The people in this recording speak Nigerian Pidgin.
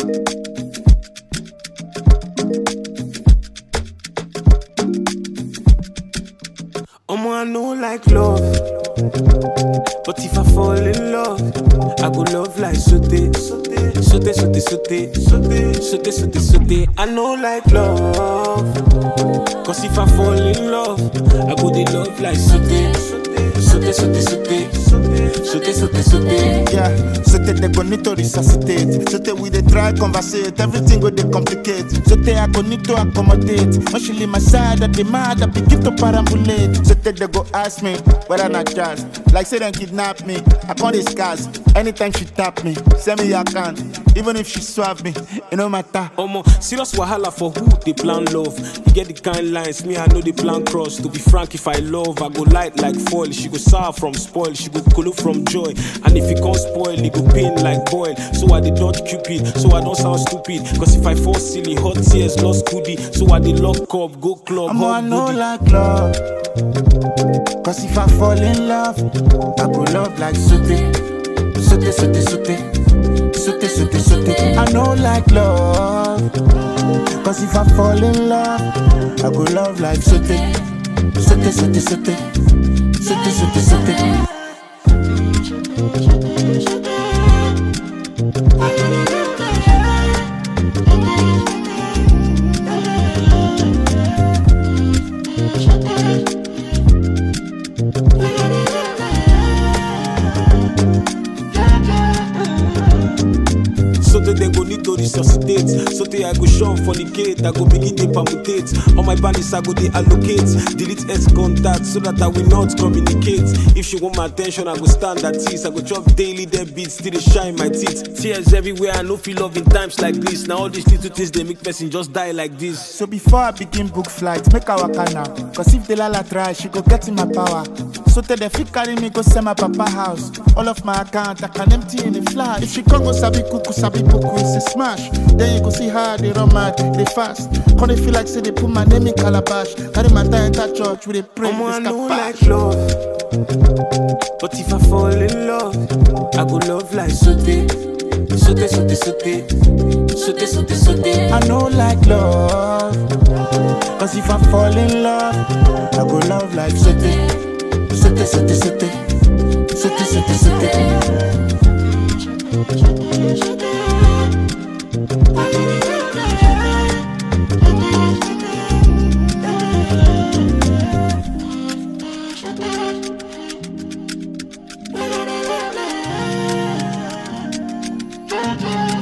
Omo, I know like love. But if I fall in love, I go love like sote. Sote, sote, sote, sote, sote, sote, sote, sote. I know like love. Cause if I fall in love, I go dey love like sote. Sote, sote, sote, sote, sote, sote. Yeah, so they they go need to resuscitate. So they we dey try conversate, everything go dey complicate. So they I go need to accommodate. When she leave my side, I demand I begin to perambulate. So they they go ask me whether not jazz. Like say them kidnap me, I can't discuss. Anytime she tap me, send me account. Even if she swap me, it no matter. Omo, serious wahala for who they plan love. You get the kind lines, me I know the plan cross. To be frank, if I love, I go light like foil. She go sour from spoil, she go kolo from joy. And if it can't spoil, it go pain like boil. So I dey dodge cupid, so I don't sound stupid. Cause if I fall silly, hot tears lost goodie. So I dey lock up, go club, I'm I hot know goodie. like love. Cause if I fall in love, I go love like sote. Sote, sote, sote. Sote, sote, sote. I know like love. Cause if I fall in love, I go love like sote. Sote, sote, sote. Sote, sote, sote. So that they go need to resuscitate. So that I go shun for the gate. I go begin to permutate. On my bandits, I go they allocate. Delete X contact so that I will not communicate. If she want my attention, I go stand at ease. I go chop daily dead beats till they shine my teeth. Tears everywhere, I no feel love in times like this. Now all these little things they make person just die like this. So before I begin book flight, make a waka now. Cause if the lala try, she go get in my power. So tell the fit carry me go send my papa house. All of my account I can empty in a flash. If she come go sabi kuku, sabi puku, it's a smash. Then you go see how they run mad, they fast. Come they feel like say they put my name in calabash. Carry my tie enter church with a pray. Omo, I they know scapash. like love. But if I fall in love, I go love like sote. Sote, sote, sote. Sote, sote, sote. I know like love. Cause if I fall in love, I go love like sote. Sote, sote, sote. Sote, sote, sote. Thank you.